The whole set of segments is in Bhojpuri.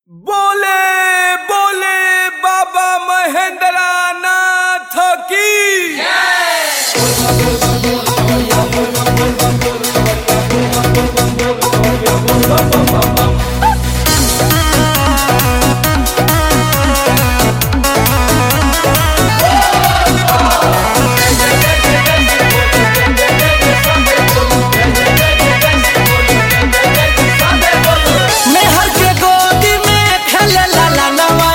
बोले बोले बाबा महेंद्र नाथ की मेहर के गोदी में खेले लाला नवा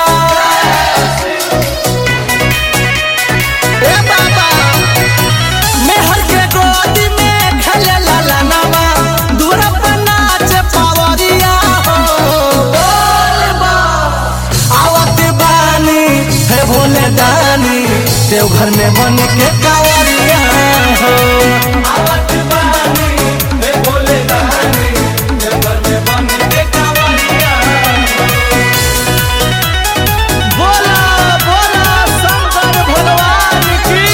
ए बाबा मेहर के गोदी में खेले लाला नवा दूर पर नाच पावरिया हो बोल बा आवत बानी हे भोले दानी देवघर में बन के कावरिया हो आवत बानी हे भोले दानी देवघर में बन के कावरिया बोला बोला शंकर भगवान की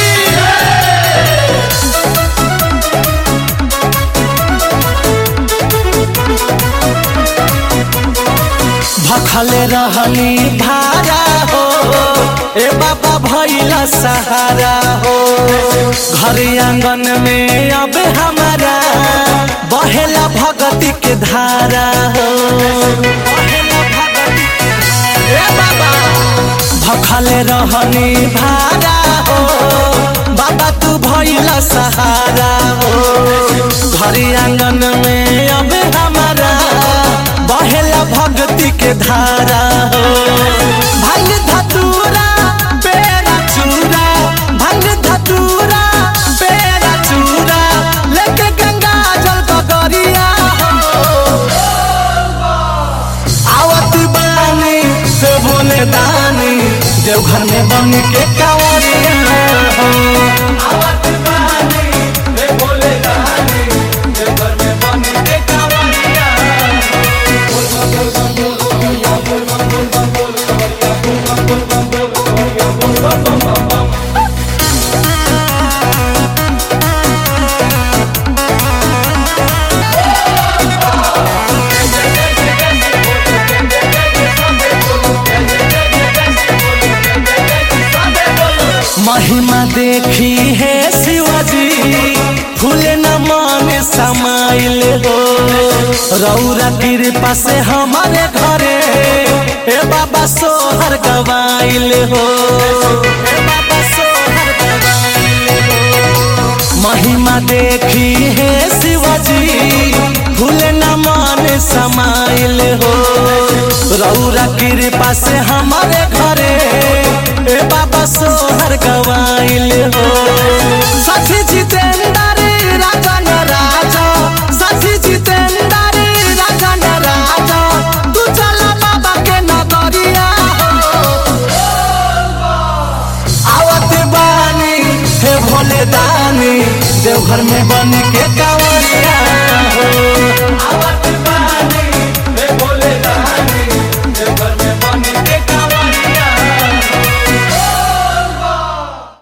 भखले रहनी भारा हो ए बाबा भैला सहारा हो घर आंगन में अब हमारा बहेला भगती के धारा हो बहेला भगती के ए बाबा भखले रहनी भारा हो बाबा तू भैला सहारा हो घर आंगन में अब हमारा बहेला भक्ति के धारा हो भंग धतूरा बेरा चूरा भंग धतूरा बेरा चूरा लेके गंगा जल गगरिया हो आवत बानी से बोले दानी देवघर में बन के कावरिया हो आवत बानी से बोले दानी देवघर में बन के कावरिया महिमा देखी है शिवाजी फूले न मन समाइल हो रौरा कृपा से हमारे घरे ए बाबा सोहर गवाइल हो ए बाबा सोहर गवाइल हो महिमा देखी है शिवाजी फूले न मन समाइल हो रौरा कृपा से हमारे घरे ए बाबा सोहर गवाइल हो सखी जितेंद्र राजन राजा सखी जितेंद्र राजन राजा तू चला बाबा के नगरिया हो आवत बानी हे भोले दानी देवघर में बन के कावा